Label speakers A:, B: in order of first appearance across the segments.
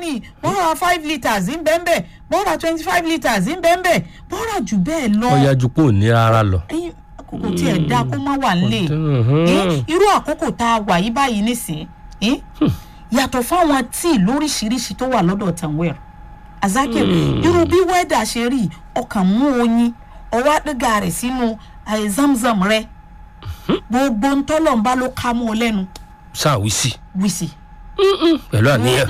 A: míì bọ́ra five litres ń bẹ́ẹ̀ bẹ́ẹ̀ bọ́ra twenty five litres ń bẹ́ẹ̀ bẹ́ẹ̀ bọ́ra jù bẹ́ẹ̀ lọ.
B: ọ̀yà jù pé ò ní rárá lọ.
A: ẹyin àkókò tí ẹ dá kó má wà nílé
B: Mhm.
A: Eh, irú àkókò tá a wà yí báyìí nísìnyí eh, yàtọ̀ fáwọn tíì lóríṣiríṣi tó wà lọ́dọ̀ tanwell azakir irú bí wẹ́dà ṣe rí ọkàn mú oyin ọwọ́ àdéga rẹ̀ sínú eh, zamzam rẹ̀ gbogbo ntọ́lọ́mbá ló ká mọ́ ọ lẹ́nu
B: sáàwísì
A: wíṣì
B: pẹ̀lú àníyàn.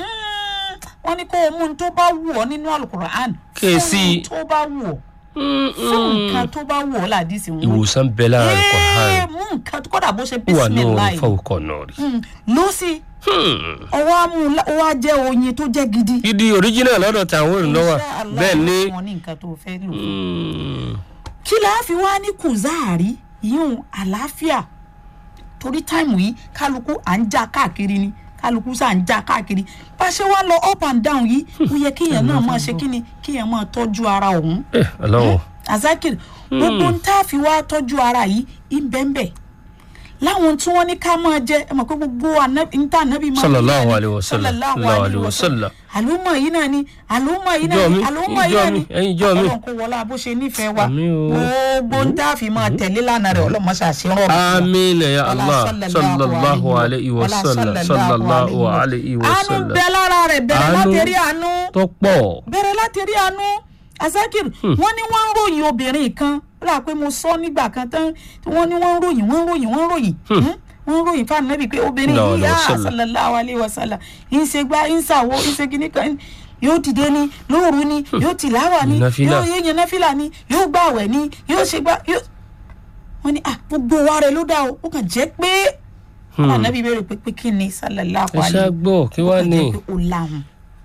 A: wọ́n ní kó o mú un tó bá wù ọ́ nínú alukur'an
B: Kíyèsí.
A: fún un tó bá wù ọ́ fún nǹkan tó bá wù ọ́ làdísì wọn.
B: ìwòsàn bẹ lára rẹ̀ kọ̀ hàn
A: Ee, mú nǹkan kódà bó ṣe
B: wà ní orin
A: bísímìláì
B: fọwọ́kọ̀ náà rí.
A: ló sì ọwọ́ amú ọwọ́ ajẹ́ oyin tó jẹ́ gidi.
B: gidi original lọ́dọ̀ tàwọn èrò náà wà
A: Insha Allah,
B: bẹ́ẹ̀ ni.
A: wọn ní nǹkan tó fẹ́ lò.
B: Mm.
A: kí la fi wá ní kùzáàrí yíyún àlàáfíà torí táìmù yìí kálukú à ń já káàkiri ni kálukú sà ń já káàkiri bá a ṣe wá lọ up and down yìí ó yẹ kéèyàn náà máa ṣe kíni kéèyàn máa tọ́jú ara òun
B: ẹ ọlọ́wọ́
A: azakir gbogbo ń tá a fi wá tọ́jú ara yìí ìbẹ́ńbẹ́ láwọn tí wọ́n ní ká máa jẹ ẹ mọ̀ pé gbogbo ànábì- ń tá ànábì máa
B: Sallallahu
A: ní
B: alaihi wasallam,
A: sallallahu
B: sallallahu
A: alaihi
B: alaihi
A: wasallam.
B: wasallam.
A: àlùmọ̀ yìí náà ni àlùmọ̀ yìí náà
B: Ìjọ
A: ni
B: mi,
A: àlùmọ̀ yìí
B: ìjọ
A: náà
B: mi,
A: ni
B: ẹ̀yin ìjọ mi.
A: ọlọ́run kò wọlé bó ṣe nífẹ̀ẹ́ wa
B: Àmín o.
A: gbogbo ń tá a fi máa tẹ̀lé lánàá rẹ̀ ọlọ́mọ ṣàṣírọ̀
B: amina ya allah sallallahu alayhi wa sallam sallallahu alayhi wa
A: àánú
B: sallam
A: bẹ lára rẹ̀ bẹ̀rẹ̀
B: Àánú.
A: láti rí àánú
B: tó pọ̀
A: bẹ̀rẹ̀ láti rí àánú azakir wọ́n ní wọ́n ń ròyìn obìnrin kan rà pé mo sọ nígbà kan tán wọ́n ní wọ́n ń ròyìn wọ́n ń ròyìn wọ́n ń ròyìn Hmm? wọ́n ń ròyìn fáwọn nẹ́bí pé obìnrin
B: Sallallahu
A: yìí
B: alaihi
A: yá
B: wasallam.
A: sallallahu alayhi wa sallam ń ṣe gbá ń ṣàwo ń ṣe kíní kan yóò dìde ni lóòru ni yóò tìláwà ni
B: Nàfílà.
A: yóò yéèyàn náfìlà ni yóò gbàwẹ̀ ni yóò ṣe gbá yóò wọ́n ní ah gbogbo wa rẹ̀ ló dá o ó kàn jẹ́ pé àwọn ànábì béèrè pé pé kí ni sallallahu
B: ẹ ṣáà
A: alayhi
B: gbọ́ kí wàá ní.
A: jẹ́ pé ó láhùn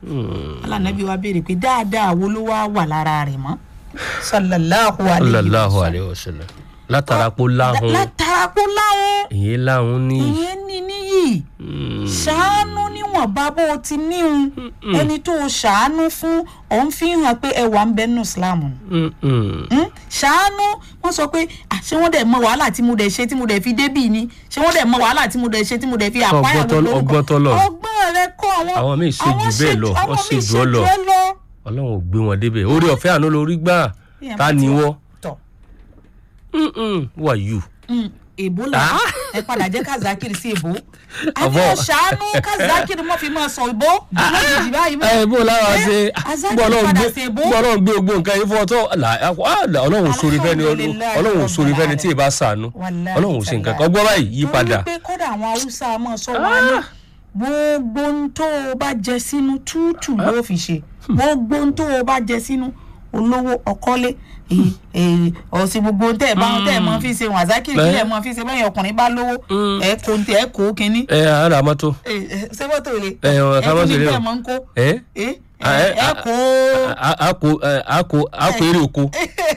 A: alànàbí wa béèrè pé dáadáa wo ló wá wà lára rẹ̀ mọ́ sallallahu alayhi wa
B: sallallahu
A: sallam
B: alayhi wa sallam látara pé láhùn
A: látara kó láhùn
B: èyí láhùn ní.
A: ìyẹn ní níyì ṣàánú níwọ̀nba bó o ti níhun ẹni tó o ṣàánú fún òun fi hàn pé ẹwà ń bẹ nínú islam ni
B: Mm, mm.
A: Hmm? ṣàánú wọn sọ pé "Ah, ṣé wọn dẹ̀ mọ wàhálà tí mo dẹ̀ ṣe tí mo dẹ̀ fi débì ni ṣé wọn dẹ̀ mọ wàhálà tí mo dẹ̀ ṣe tí mo dẹ̀ fi àpáyà
B: Ọgbọ́n tọ́lọ́- ọgbọ́n tọ́lọ̀.
A: ọgbọ́n rẹ kọ́ àwọn
B: Àwọn míì ṣe jù bẹ́ẹ̀ lọ,
A: àwọn
B: wọ́n ṣe
A: míì
B: jù ọ́ lọ.
A: ẹ́ lọ.
B: ọlọ́run ò gbé wọn débẹ̀ orí ọ̀fẹ́ àánú lórí gbà
A: Èèyàn
B: ta
A: bá
B: ni
A: ti wà-
B: wọ́n
A: tọ̀
B: wà yù.
A: Mm, èbó là ẹ padà jẹ́ kazakiri sí èbó àbí
B: Àbọ̀.
A: ọ̀ṣánú kazakiri mọ́ fi máa sọ ìbò lójijì báyìí mọ́.
B: ẹ bó lára
A: Eh,
B: ṣe
A: Azaki
B: gbọ́ ọlọ́run
A: padà
B: gbé
A: sí èbó.
B: gbọ́ ọlọ́run gbé gbogbo nǹkan yìí fún ọ tó là- ah, là, ọlọ́run ò sórí fẹ́ni
A: Alhamdulillahi
B: ọlọ́run ò sórí fẹ́ni
A: Rabbil
B: tí ì bá sànú
A: Wallahi
B: ọlọ́run ò sí nǹkan
A: tallahi.
B: kan gbọ́ báyìí yí padà.
A: torí pé kódà àwọn haúsá máa sọ wá ní gbogbo ohun tó o bá jẹ sínú tútù ló fi ṣe gbogbo ohun tó o bá jẹ sínú olówó ọkọlé èyí, èyí, ọ̀sìn gbogbo ohun tẹ́ ẹ̀ bá tẹ́ ẹ̀ mọ́ fi ṣe wàzákìrì kí ẹ̀ mọ́ fi ṣe bẹ́ẹ̀ ọkùnrin bá lówó ẹ̀ kó ẹ̀ kó kínní
B: ẹ ara mọ́tò
A: ẹ̀ ẹ̀ ṣé mọ́tò rẹ̀
B: ẹ ọ̀ ká má ṣe lé
A: ẹ̀
B: o
A: mọ́ ń kó
B: ẹ
A: ẹ̀
B: Ah, eh,
A: ẹ̀
B: ah,
A: kó
B: a- a kò ẹ, a kò a kò eré oko.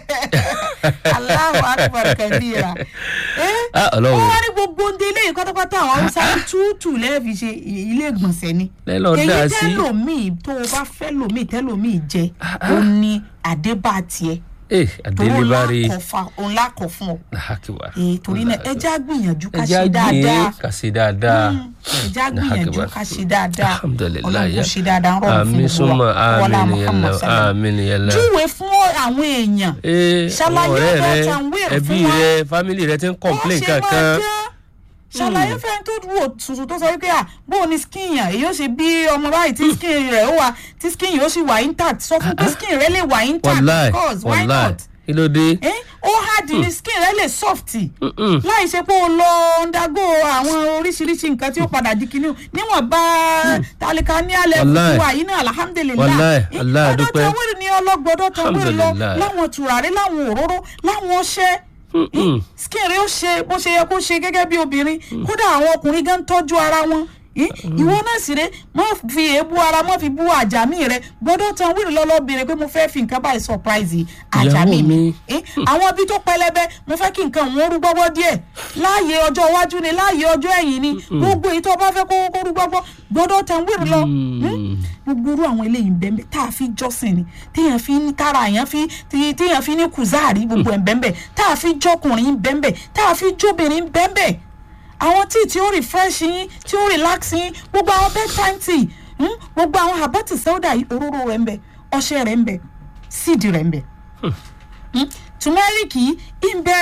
A: Allahu akbar kabira. Eh?
B: Ah, Ọlọ́run.
A: wọ́n wá ní gbogbo ndé ilé yìí pátápátá àwọn haúsá ní túùtù lẹ́ẹ̀fi ṣe ilé ìgbọ̀nsẹ̀ ni.
B: Lẹ́ lọ dá
A: èyí
B: sí.
A: tẹ́lòmíì tó o bá fẹ́ lòmíì tẹ́lòmíì jẹ ó ní àdébà tiẹ̀
B: ẹ
A: tó
B: àdélé
A: ń
B: bá rí
A: lákọ̀ fa òun lákọ̀ fún ọ.
B: nàhákìwá.
A: Eh, torí náà ẹja gbìyànjú ká
B: ẹja
A: ṣe dáadáa
B: gbé kà sí dáadáa.
A: ẹja gbìyànjú ká ṣe dáadáa
B: alhamdulilayi
A: ọlọ́run kò ṣe dáadáa ń rọrùn
B: àmì
A: fún
B: súnmọ́
A: gbogbo wa wọlá
B: àmì nìyẹn
A: Muhammad
B: lọ
A: sallam
B: àmì nìyẹn lọ.
A: júwe fún àwọn èèyàn
B: ee
A: Ṣàlàyé
B: àwọn ọ̀rẹ́
A: ọ̀dọ̀
B: rẹ
A: Tanwir
B: ẹbí
A: fún wa.
B: rẹ fámìlì rẹ ti ń complain kankan.
A: ṣàlàyé fẹ́ni tó wò tuntun tó sọ wípé à bó o ní skin yàn èyí ó ṣe bí ọmọ báyìí tí skin rẹ̀ ó wà tí skin yìí ó sì wà intact sọ fún pé skin rẹ̀ lè wà intact
B: wàláì
A: of course why
B: wàláì
A: not
B: kí ló dé.
A: eh? ó hard ní skin rẹ̀ lè soft
B: Mm-mm.
A: láì ṣe pé o lọ undergo àwọn oríṣiríṣi nǹkan tí ó padà di kinní níwọ̀n bá tálíkà ní alẹ́
B: Wàláì.
A: fún wa yìí náà alhamdulilayi
B: Wàláì,
A: Eh,
B: Allah
A: ọ̀dọ̀
B: dúpẹ́.
A: Tanwir ní ọlọ́gbọ́dọ̀ Tanwir lọ
B: Alhamdulillah.
A: láwọn tùràrí láwọn òróró láwọn ọṣẹ
B: Mm-mm.
A: skin rẹ ó ṣe bó ṣe yẹ kó ṣe gẹ́gẹ́ bí obìnrin kódà àwọn ọkùnrin gan tọ́jú ara wọn Eh, ìwọ náà sì rẹ má fi èébú ara má fi bú àjàmí rẹ gbọ́dọ̀ Tanwir lọlọ béèrè pé mo fẹ́ fi nǹkan báyìí surprise àjàmí
B: Ìyàwó
A: mi
B: mi.
A: Eh, àwọn ibi tó pẹlẹbẹ mo fẹ́ kí nǹkan òun rú gbọ́gbọ́ díẹ̀ láàyè ọjọ́ iwájú ni láàyè ọjọ́ ẹ̀yìn ni gbogbo èyí tó bá fẹ́ kó kó rú gbọ́gbọ́ gbọ́dọ̀ Tanwir lọ Hmm? gbogbo irú àwọn eléyìí ń bẹ́ẹ̀ tá a fi jọ́sìn ni téèyàn fi ní tára èèyàn fi tí- téèyàn fi ní kùzáàrí gbogbo ẹ̀ ń bẹ́ẹ̀ tá a fi jọkùnrin ń bẹ́ẹ̀ tá a fi jóbìnrin ń bẹ́ẹ̀ àwọn tíì tí ó refresh yín tí ó relax yín gbogbo àwọn bedtime tea Hmm? gbogbo àwọn habati sẹ́wọ́dà yìí òróró rẹ̀ ń bẹ ọṣẹ rẹ̀ ń bẹ síìdì rẹ̀ ń bẹ Hmm? turmeric yìí ń bẹ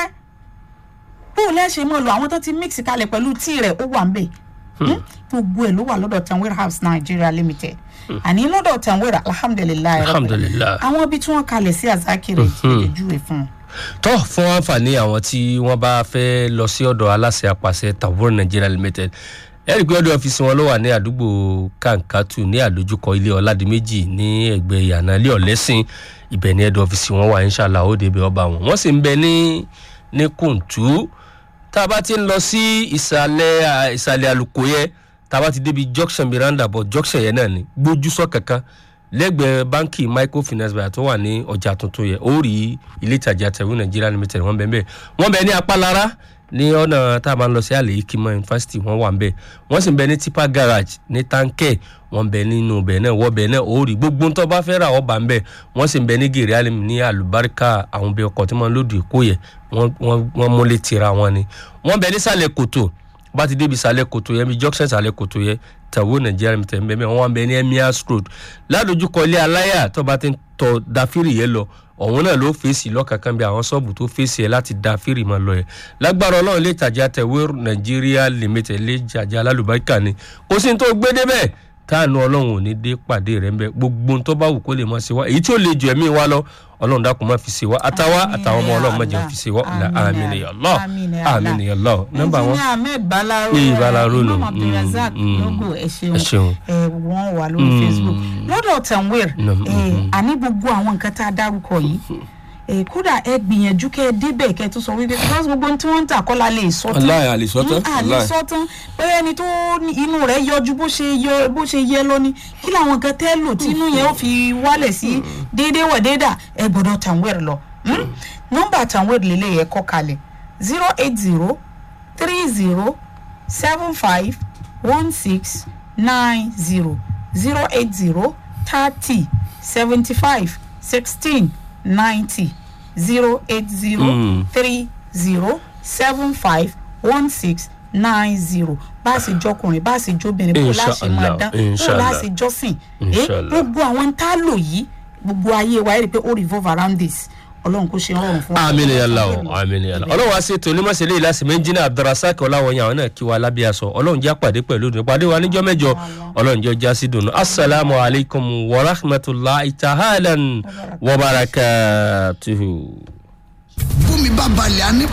A: bó o lẹ́sẹ̀ mọ́ lọ àwọn tó ti mix kalẹ̀ pẹ̀lú tíì rẹ̀ ó wà ń bẹ Hmm? gbogbo ẹ̀ ló wà lọ́dọ̀ tanwir house nigeria limited àní lọ́dọ̀ tanwir alhamdulilayi rabbil
B: alhamdulilayi.
A: àwọn ibi tí wọ́n kalẹ̀ sí azakiri ìdíjúwe fún un.
B: tọ́ fún àǹfààní àwọn tí wọ́n bá fẹ́ lọ sí ọ̀dọ̀ aláṣẹ apàṣẹ tavor nigeria limited ẹ rí i pé ọdún ọ́fíìsì wọn ló wà ní àdúgbò kankatu ní àdójúkọ ilé ọ̀làdìmẹ́jì ní ẹgbẹ́ ìyànà ilé ọ̀lẹ́sìn ibẹ̀ ní ẹ̀dọ̀ ọ́fíìsì wọn wà inshallah ó débẹ̀ ọba wọn wọ́n sì ń bẹ ní ní kùntù tá a bá ti ń lọ sí ìsàlẹ̀ à, ìsàlẹ̀ àlùkò yẹn tá a bá ti débi junction miranda bọ̀ junction yẹn náà ni gbójú sọ kankan lẹ́gbẹ̀ẹ́ báńkì microfinance bank tó wà ní ọjà tuntun yẹn ó rí ilé ìtajà tẹ̀wé nigeria limited wọ́n bẹ̀ bẹ́ẹ̀ wọ́n bẹ̀ ní apálára ní ọ̀nà tá a máa ń lọ sí àlè ikimọ yunifásitì wọ́n wà ń bẹ̀ wọ́n sì ń bẹ ní tipa garage ní tankẹ́ wọ́n bẹ nínú bẹ̀ náà wọ́n bẹ̀ náà ó rí gbogbo tó bá fẹ́ rà wọ́n bá ń bẹ̀ wọ́n sì ń bẹ ní gèrè alim ní àlùbáríkà àwọn bẹ ọkọ̀ tí wọ́n lòdì kó yẹ wọ́n- wọ́n wọ́n múlẹ̀ tira wọn ni wọ́n bẹ nísàlẹ̀ kòtò bá ti débi sàlẹ̀ kòtò yẹn bí junction sàlẹ̀ kòtò yẹn tàwọn nàìjíríà mi tẹ̀ ń bẹ́ẹ̀ mẹ́ wọ́n bẹ ní emirs road ládojúkọ ilé aláyà tó bá ti ń tọ dáfírì yẹn lọ ọ̀hún náà ló fèsì lọ́kàkán bí àwọn ṣọ́ọ̀bù tó fèsì ẹ̀ láti dáfírì máa lọ yẹn lágbára ọlọ́run lè tàjà tẹ̀wé nàìjíríà limited lè jàjà alálùbáríkà ni kò sí ní tó gbé débẹ̀ táànù ọlọ́run ò ní dé pàdé rẹ̀ ń bẹ gbogbo ohun tó bá wù kó lè mọ̀ sí wa èyí tí ó lè ju ẹ̀mí wa lọ ọlọ́run dákun má fi ṣe wa àtàwa
A: Àmín
B: àtàwọn ọmọ
A: ya
B: ọlọ́run má jẹ́
A: Allah.
B: fi ṣe wa ọ̀la
A: Àmín
B: àmín
A: ya
B: ya Allah
A: Àmín ya Allah.
B: àmín ya Allah nọ́mbà wọn.
A: engineer ahmed balaro
B: Eh, Balaro nù.
A: imam abdulrasaq
B: Mm, mm.
A: logo ẹ
B: Ẹ
A: ṣeun
B: ṣeun.
A: ẹ wọ́n wà lórí facebook lọ́dọ̀ tanwir
B: Mm, mm,
A: ẹ àní gbogbo àwọn nǹkan tá a dárúkọ yìí ẹ kódà ẹ gbìyànjú kẹ ẹ débẹ̀ kẹ ẹ tó sọ wípé because gbogbo ohun tí wọ́n ń tà kọ́lá lè sọ tán
C: Wallahi, a lè sọ tán,
A: Mm, a lè
C: wallahi.
A: sọ tán pé ẹni tó ní inú rẹ̀ yọjú bó ṣe yọ bó ṣe yẹ lọ ni kí làwọn nǹkan tẹ́ lò tí inú yẹn ó fi wálẹ̀ sí déédéé wọ̀ déédà ẹ gbọ́dọ̀ tanwir lọ Mm? nọ́mbà tanwir lélẹ̀ yẹ kọ́ kalẹ̀ zero eight zero three zero seven five one six nine zero zero eight zero thirty seventy five sixteen ninety zero eight zero
B: Mm.
A: three zero seven five one six nine zero bá a ṣe jọkùnrin bá a ṣe jóbìnrin bó láṣẹ máa
B: Inshallah,
A: dán bó
B: inshallah.
A: láṣẹ jọ́sìn Eh,
B: Inshallah.
A: gbogbo àwọn tá a lò yìí gbogbo ayé wa ẹ rí i pé ó revolve around this ọlọ́run kò ṣe rọrùn fún wa.
B: àmín ya Allah àmín ya Allah ọlọ́run wa ṣe tòní mọ̀sẹ̀lẹ̀ ìlàsì méjìlá abdulrasaq ọláwọ̀nyí àwọn náà kí wa lábẹ́ aṣọ ọlọ́run jẹ́ àpàdé pẹ̀lú ìdùnnú pàdé wa níjọ́ mẹ́jọ ọlọ́run jẹ́ ọjà sí dùnú asalaamu alaykum wa rahmatulahi tahalan wa barakatuhu.
D: bómi bá balẹ̀ á ní